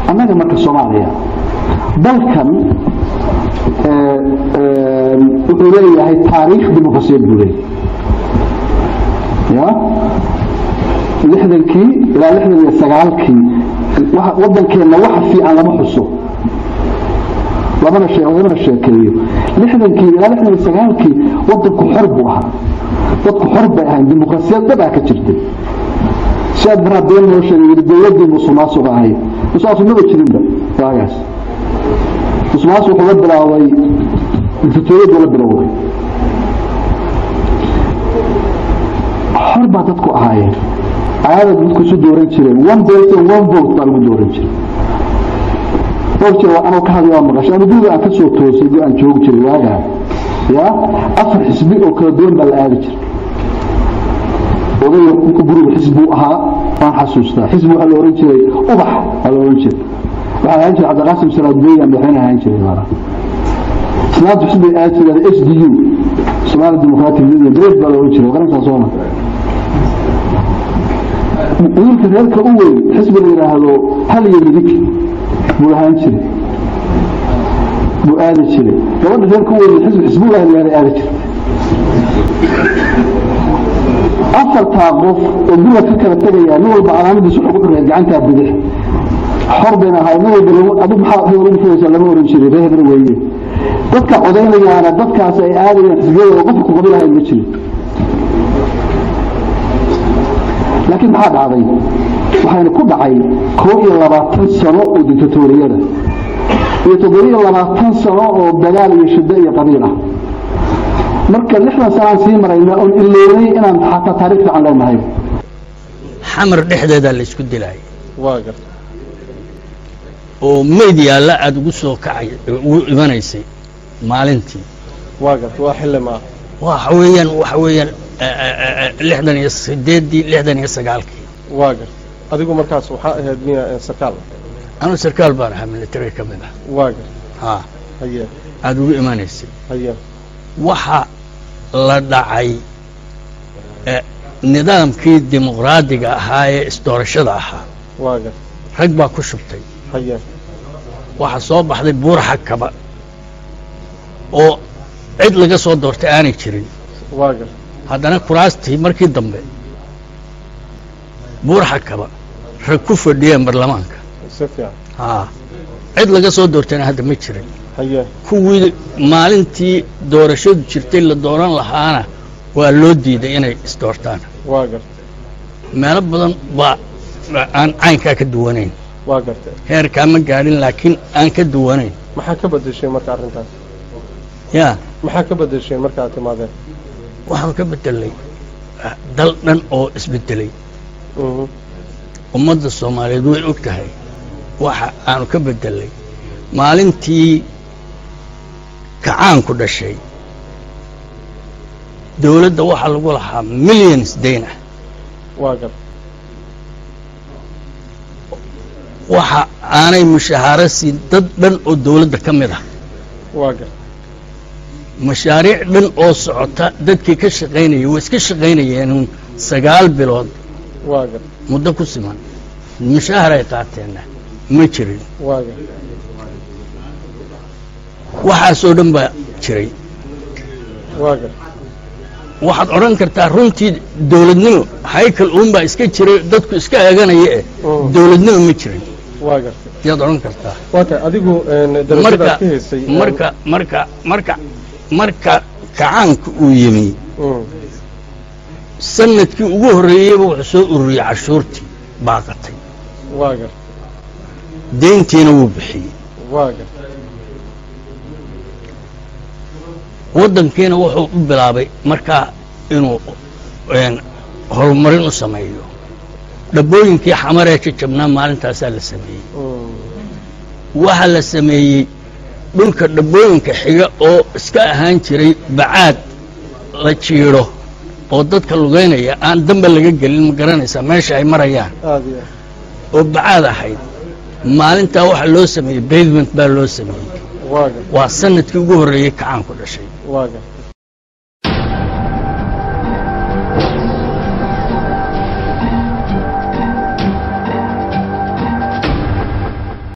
annaga marka soomaaliya dalkan wuxuu leeyahay taariikh dimuqrasiyad buu leeyahay ya lixdankii ilaa lixdan iyo sagaalkii waddankeenna waxa fiican lama xuso lamana lamana sheekeeyo lixdankii ilaa lixdan iyo sagaalkii waddanku xor buu ahaa dadku xor bay ahayn dimuqrasiyad dhabaa ka jirtay siaad baraa been noo sheegay yidhi dowladdii musuqmaasuq ahayd musuqmaasuq maba jirinba waagaas musuqmaasuq wuxuu la bilaabay dictatoriyadu la bilowday xor baa dadku ahaayeen ayaada dadku isu dooran jireen one person one vote baa lagu dooran jiray dhowr jeer waa anoo ka hadlay waa maqashay ama guriga aan ka soo toosay guri aan joogi jiray waagaa ya afar xisbi oo kala duwan baa la aadi jiray odayga guriga xisbuu ahaa waan xasuustaa xisbi waxaa la ohan jiray ubax waa la ohan jiray waxaa ahaan jiray cabdiqaasim salaadbeya madaxweyne ahaan jiray islaamtu xisbay aadi jireen s d u somali democratic union great baa la ohan jiray qarankaa sooma wiilka reerka u weyn xisbi la yidhaahdo hal iyo midig buu ahaan jiray buu aadi jiray gabadha reerka u weyn xisbi xisbullahi layaada aadi jiray afartaa qof oo guriga ka kala tegaya nin walba calaamadiisu wuxuu ku xiraya gacantaa bidix xor bayna ahay nin walba adu maxaa hebel ugu fugaysaa lama oran jiray ree hebel weeye dadka codaynayaana dadkaas ay aadayaan xisbiyada oo qofka ku qabi lahayn ma jirin laakiin maxaa dhacday waxayna ku dhacay koob iyo labaatan sano oo dictatoriyada iyo toddobiyo labaatan sano oo dagaal iyo shiddo iyo qabiil ah marka lixdan sanaan sii marayna oon iloonay inaan xataa taariikh fiican leenahay xamar dhexdeedaa la isku dilaayay waa garta oo meyd yaalla aada ugu soo kacay ugu imanaysay maalintii waa garta waa xilli maa waxa weeyaan waxa weeyaan lixdan iyo sideeddii lixdan iyo sagaalkii waa garta adigu markaas waxaa ahayd miya sarkaal anuu sarkaal baan ahaa military ka mid ah waa garta haa haye aada ugu imanaysay haye waxa la dhacay nidaamkii dimuqraadiga ahaa ee isdoorashada ahaa waa garta rag baa ku shubtay haye waxaa soo baxday buur xakaba oo cid laga soo doortay aanay jirin waa garta haddana kuraastii markii dambe buur xakaba rag ku fadhiyeen baarlamaanka si fiican haa cid laga soo doortayna hadda ma jirin haye kuwii maalintii doorashadu jirtay la dooran lahaana waa loo diiday inay isdoortaan waa garta meelo badan baa aan caynkaa ka duwanayn waa garta heerkaa ma gaadhin laakiin aan ka duwanayn maxaa ka bedeshay marka arrintaas yaa maxaa ka bedeshay marka aad timaadeen waxaan ka bedelay dal dhan oo isbedelay Mhm. ummadda soomaaliyeed way og tahay waxa aanu ka bedelay maalintii kacaanku dhashay dowladda waxaa lagu lahaa millions dayn ah waa garta waxa aanay mushahaaro siin dad dhan oo dowladda ka mid ah waa garta mashaariic dhan oo socota dadkii ka shaqaynayay way iska shaqaynayeenuun sagaal bilood waa garta muddo ku siman mushaahar ay qaateenna ma jirin waa garta waxaasoo dhan baa jiray waa garta waxaad odhan kartaa runtii dowladnimo haykal uunbaa iska jiray dadku iska eeganaya eh Mm. dowladnimo ma jirin waa garta yaad odhan kartaa waa tahay adigu een, marka darajadaad ka haysay marka marka marka marka kacaanka uu yimi Mm. sanadkii ugu horreeyeyba wuxuu soo ururiyey cashuurtii baaqatay waa garta deyntiina wuu bixiyey waa garta waddankiina wuxuu u bilaabay markaa inuu een, horumarin u sameeyo dhabbooyinkii xamaree jajabnaa maalintaasaa la sameeyey Mm. waxaa la sameeyey dhulka dhabbooyinka xiga oo iska ahaan jiray bacaad la jiidho oo dadka lugaynaya aan damba laga gelin ma garanaysaa meesha ay marayaan aad iyo oo bacaad ahayd maalintaa waxaa loo sameeyey basement baa loo sameeyey waa garta waa sanadkii ugu horreeyey kacaanku dhashay waa garta